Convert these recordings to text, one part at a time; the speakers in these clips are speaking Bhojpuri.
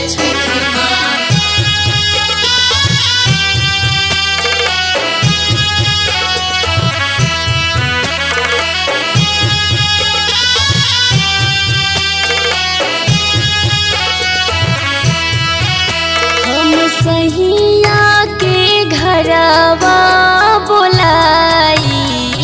जय छठी माँ हम सहिया के घरवा बोलाई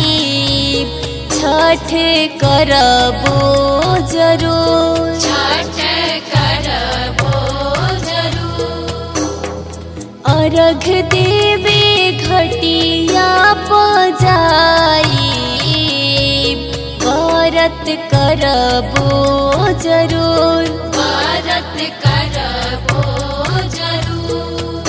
छठ करबो जरूर छठ करबो जरूर अर्घ देवे घटिया पजाई व्रत करबो जरूर भारत करबो जरूर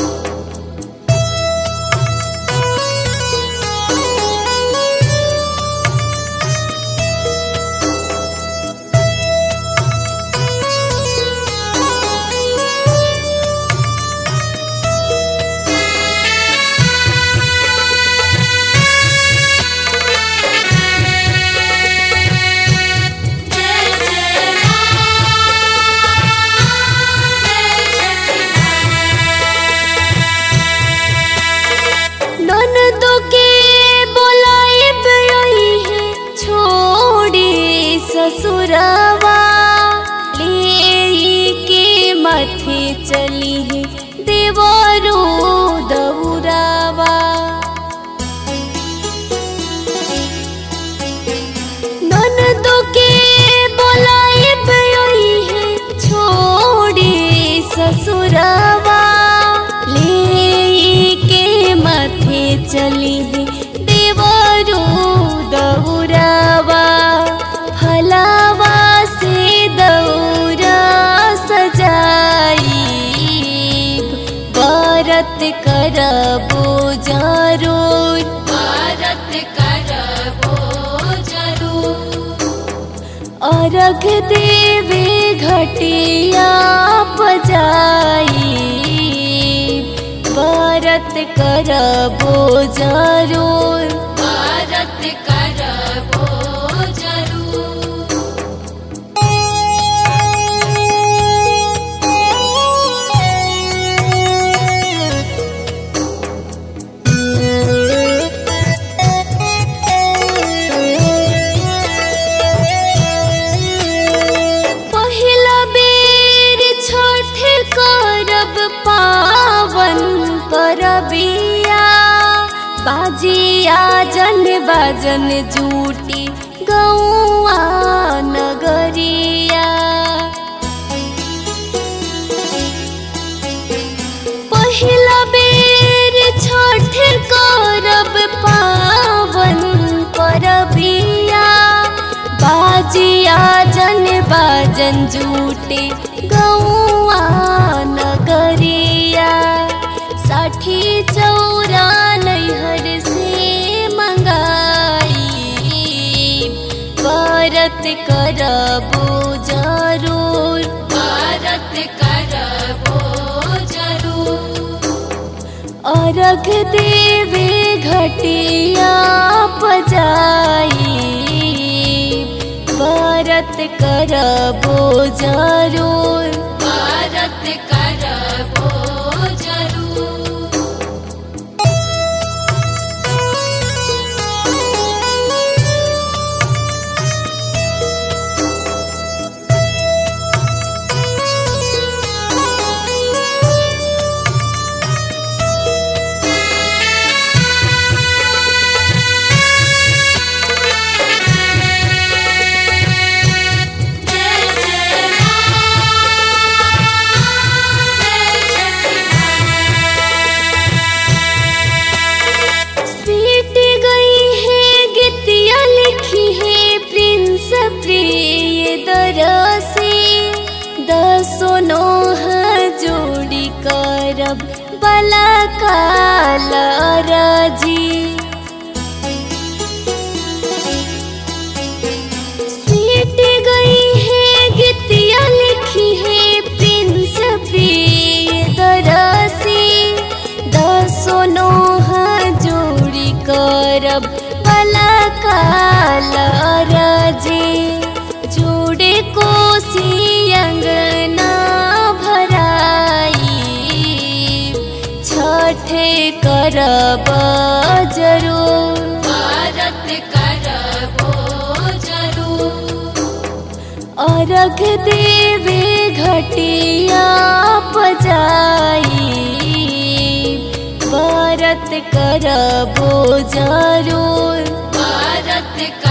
जय जय माँ जय छठी ननदो के बोलाइब रही है छोड़ी ससुरवा ले के माथे चली है देवरो दौरावा ननदो के बोलाइब रही है छोड़ी ससुरवा ले के माथे चली है देवरो दौरावा फलावा से दौरा सजाई व्रत करबो जरूर भारत करबो जरूर अर्घ देवे घटिया पजाई व्रत करबो जरूर भारत करबो जरूर पहिला बेर छठ करब पावन परबिया बाजिया जन बाजन जूटी गौआ नगरिया पहिला बेर छठ करब पावन परबिया बाजिया जन बाजन जूटे गौआ नगरिया साठी चौरा नैहर से मंगाई व्रत करबो जरूर भारत करबो जरूर अर्घ देवे घटिया पजाई व्रत करबो जरूर भारत करबो जरूर जय जय माँ जय छठी पीट गई है गीतिया लिखी है प्रिंस प्रिय दरसी दसो नोह जोड़ी करब बला काल राजी पीट गई है गीतिया लिखी है प्रिंस प्रिय दरसी दसो नोह जोड़ी करब भला काल राजे जोड़े कोसी अंगना भरा करब जरूर भारत करबो जरूर अर्घ देवे घटिया पजाई व्रत करबो जरूर भारत